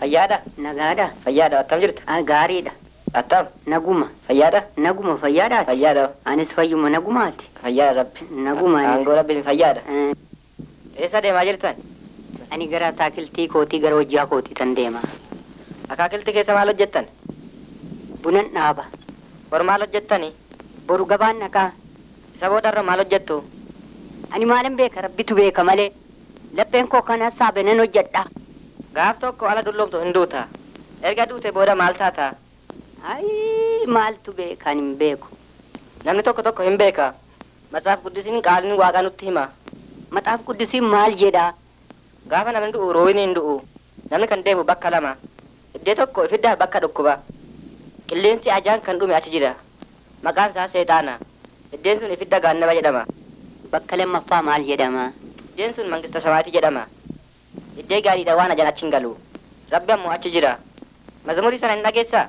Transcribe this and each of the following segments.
Fayyaadha. Nagaadha. Fayyaadha. Attam jirta? Ah, Gaariidha. Attam. Naguma. Fayyaadha. Naguma fayyaadhaati. Fayyaadha. Anis fayyuma nagumaati. Fayyaadha rabbi. Naguma anis. Aangoo rabbiin fayyaadha. Eh, Eessa deemaa jirtan? Ani gara ataakiltii kootii gara hojjaa kootii tan deema. Akaakilti keessa maal hojjettan? Bunan dhaaba. Bor maal hojjettani? Boru gabaan naqaa. Isa boodarra maal hojjettu? Ani maalan beeka rabbitu beeka malee. Lapheen koo kana saabe nan hojjedha. Gaaf tokko ala dulloomtu hin duuta. Erga duute booda maal taata? Ayi maaltu beeka ani hin beeku. Namni tokko tokko hin beeka. Matsaaf guddisiin qaaliin waaqaa nutti hima. Maxaaf quddisiin maal jedhaa? Gaafa namni du'u roowini hin du'u. Namni kan deemu bakka lama. Iddee tokko ifiddaa bakka dhukkuba. Qilleensi ajaan kan dhume achi jira. Maqaan isaa seexaana. Iddeen sun ifidda gaannaba jedhama. Bakka lammaffaa maal jedhama? Iddeen sun mangista samaatii jedhama. Iddee gaariidha waan ajaan achi hin galu. Rabbi ammoo achi jira. Mazmurii sana hin dhageessaa?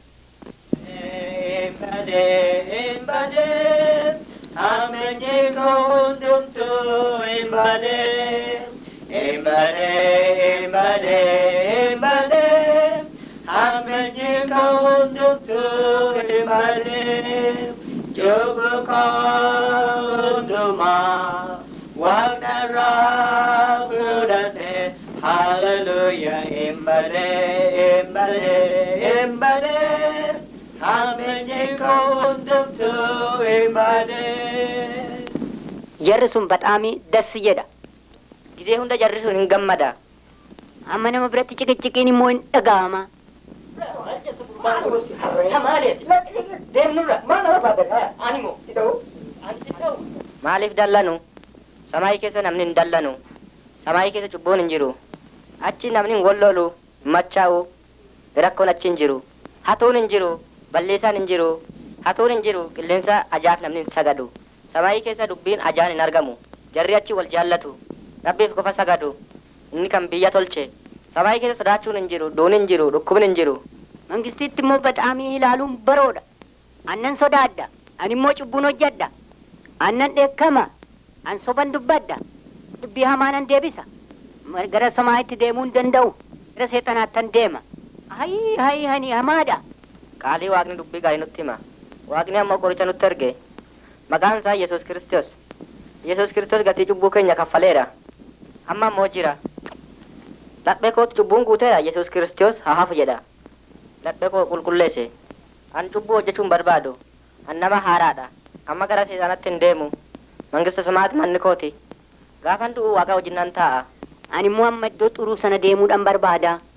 Embade, embade, amenye kondumtu embade, embade, embade, embade, amenye kondumtu embade, jogo konduma, wagnara budate, hallelujah, embade, embade, embade, amenye kondumtu embade. Jarri sun badhaamii dassi jedha. Gizee hunda jarri sun hin gammada. Amma nama biratti ciqiciqiin immoo hin dhaga'ama. Maaliif dallanu? Samaayii keessa namni hin dallanu. Samaayii keessa cubbuun hin jiru. Achi namni hin wallolu, hin machaa'u. Rakkoon achi hin jiru. Hatuun hin jiru. Balleessaan hin jiru. Hatuun hin jiru. Qilleensa ajaaf namni hin sagadu. Samaayii keessa dubbiin ajaan hin argamu. Jarri achi wal jaallatu. Rabbiif qofa sagadu. Inni kan biyya tolche. Samaayii keessa sodaachuun hin jiru. Duun hin jiru. Dhukkubni hin jiru. Mangistitti immoo badhaamii ilaaluun baroodha. Annan sodaadda. Ani immoo cubbuun hojjedha. Annan dheekkama. An soban dubbadda. Dubbii hamaa nan deebisa. Mar- Gara samaa'itti deemuu hin danda'u. Gara seexanaattan deema. Hayi hayi hani hamaadha. Qaalii waaqni dubbii gaarii nutti hima. Waaqni ammoo qoricha nutti erge. Maqaan isaa Yesuus Kiristoos. Yesuus Kiristoos gatii cubbuu keenya kaffaleera. Amma ammoo jira. Laphee kootti cubbuun guuteera Yesuus Kiristoos haa hafu jedha. Laphee koo qulqulleesse. An cubbuu hojjechuun barbaadu. An nama haaraadha. Amma gara seexanatti hin deemu. Mangista samaati manni kooti. Gaafan du'u waaqa wajjin nan taa'a. Ani immoo amma iddoo xuruu sana deemuudhaan barbaada.